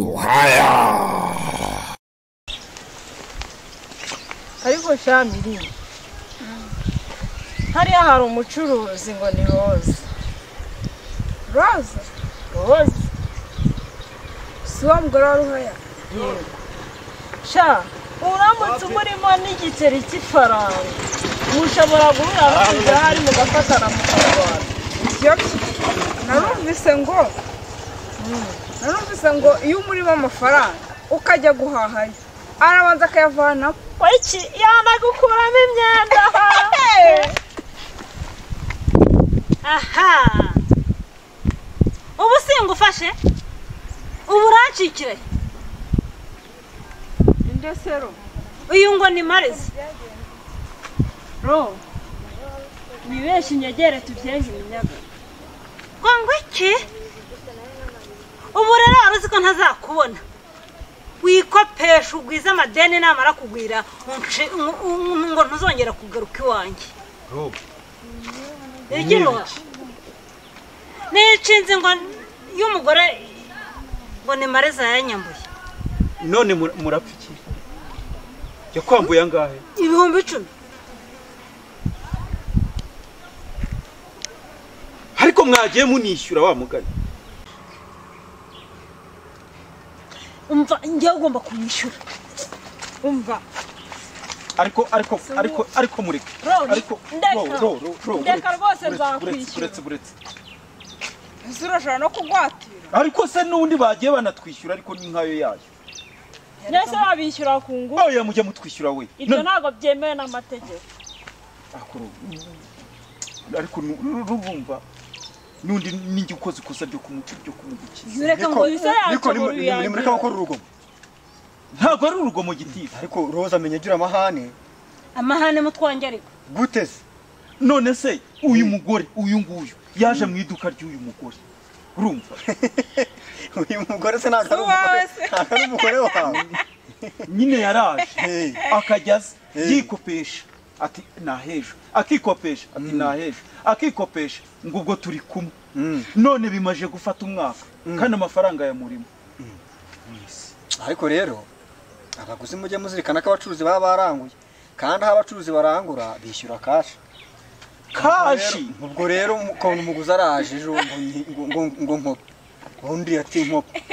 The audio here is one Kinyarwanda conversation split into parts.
ruhaya ariko shamiri hariya hari umucuruzi ngo ni roza roza roza si uwo mugore wa ruhaya sha uramutse umurimo n'igiceri cy'ifaranga mushobora guhura n'umudari mugafatana mukarwara ibyo narumvise ngo narumvise ngo iyo umurimo amafaranga ukajya guhahayo arabanza akayavanaho iki yanagukuramo imyenda aha ubu singufashe ubu urancikire indesero uyu ngo ni marizi ro ni benshi inyegere tubyenga iminyaga ngo ngo iki ubu rero wari uzi ko ntazakubona wikopesha ugwize amadeni namara kugwira unce- un- un- ngo ntuzongera kugaruka iwanjye igira nicinze ngo y'umugore ngo ni mariza yanyambuye none mur- murapfa iki yakwambuye angahe ibihumbi icumi ariko mwagiye munishyura wa mugani umva njyewe ugomba kumwishyura umva ariko ariko ariko ariko mureke Rozi, ariko ndeka. ro- ro- ro- ro- Ndeka buretse, rwose buretse, nzakwishyura. buretse, buretse. ese urashobora no kugwatira ariko se n'undi bagiye banatwishyura ariko ni nkayo yayo mbese wabishyura ku ngufu oya mujya mutwishyura we ibyo None- ntabwo byemewe n'amategeko Ako ro- ariko nu- rurumva n'undi ninjye ukoze ikosa ryo kumu- ryo kumugukiza Yureka ngo Niko- yuse yacu niko nimu- buri yangira. nimureke gukora urugomo ntabwo ari urugomo gitifu ariko roza amenya agira amahane amahane mutwangerika gute se none se uyu mugore uyu nguyu yaje mu iduka ry'uyu mugore urumva uyu mugore se ntabwo ari umugore Uwawe se. ntabwo ari umugore wawe nyine yaraje Hey. akajya aza Hey. yikopesha ati nahejo akikopesha ati nahejo akikopesha ngo ubwo turi kumwe Mm. none bimaje gufata umwaka kandi amafaranga ya murimo ariko rero abaguzi mujye muzirikana ko abacuruzi baba baranguye kandi aho abacuruzi barangura bishyura kashi kashi ubwo rero ukuntu umuguzi araje ejo ngo nyi- ngo- ngo- ngo nkope undi ati nkope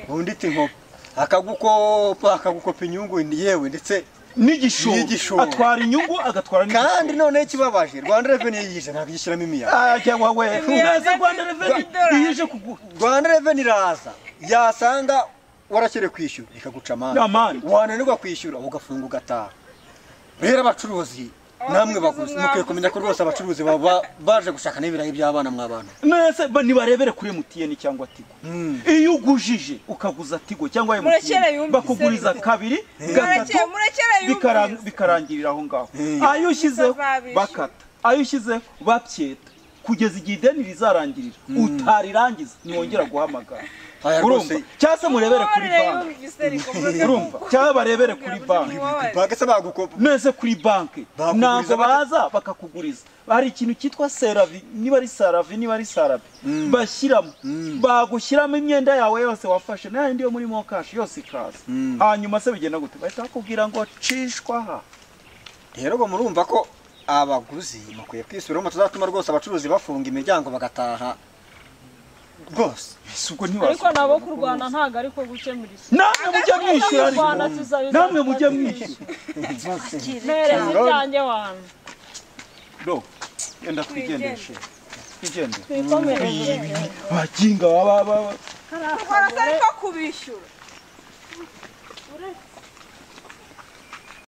undi ati nkope akagukopa akagukopa inyungu yewe ndetse n'igishoro N'igishoro. atwara inyungu agatwara kandi n'igishoro noneho ikibabaje rwanda reveni yiyije ntabwo igishyiramo imiyaga ajya wawe mwese rwanda reveni Rwanda- iyije kuguha rwanda reveni iraza yasanga warakerewe kwishyura ikaguca amande Amande. wananirwa kwishyura ugafunga ugataha rero abacuruzi namwe baguzi mukwiye kumenya ko rwose abacuruzi baba baje gushaka n'ibirayi by'abana mw'abantu nese ba- nibarebere kuri emutiyeni cyangwa tigo iyo ugujije ukaguza tigo cyangwa Murekere emutiyeni yumvise bakuguriza bite? kabiri murekere gatatu murekere bikara- yumvise bikarangirira aho ngaho Mm. ayo ushyizeho Bazabishyura. bakata ayo ushyizeho babyeta kugeza igihe ideni rizarangirira utarirangiza ntiwongera guhamagara Aya rwose- urumva cyangwa se murebere kuri Uwubabarira banki yumvise ariko mureke urumva kuko- cyangwa barebere kuri kugira ngo banki uwubabarire. bagese bagukopa nese kuri banki Bakuguriza ntabwo bate? baza bakakuguriza hari ikintu cyitwa seravi niba ari saravi niba ari sarabi bashyiramo bagushyiramo imyenda yawe yose wafashe nta yindi yo muri mokashi yose ikaza hanyuma se bigenda gute bahita bakubwira ngo cishwa aha rero ubu murumva ko abaguzi mukwiye kwisubiraho tuzatuma rwose abacuruzi bafunga imiryango bagataha rwose Ese ubwo ariko ntiwasubira nabo mu kurwana kubuza. ntabwo ariko gukemura iki namwe mujya mwishyura ariko kurwana tuzabizana namwe mujya tuzabishyura. mwishyura mpereza ibyanjye wanyu do yenda twigendeshe twigendere twikomereze baginga baba baba Urasa ariko kubishyura uretse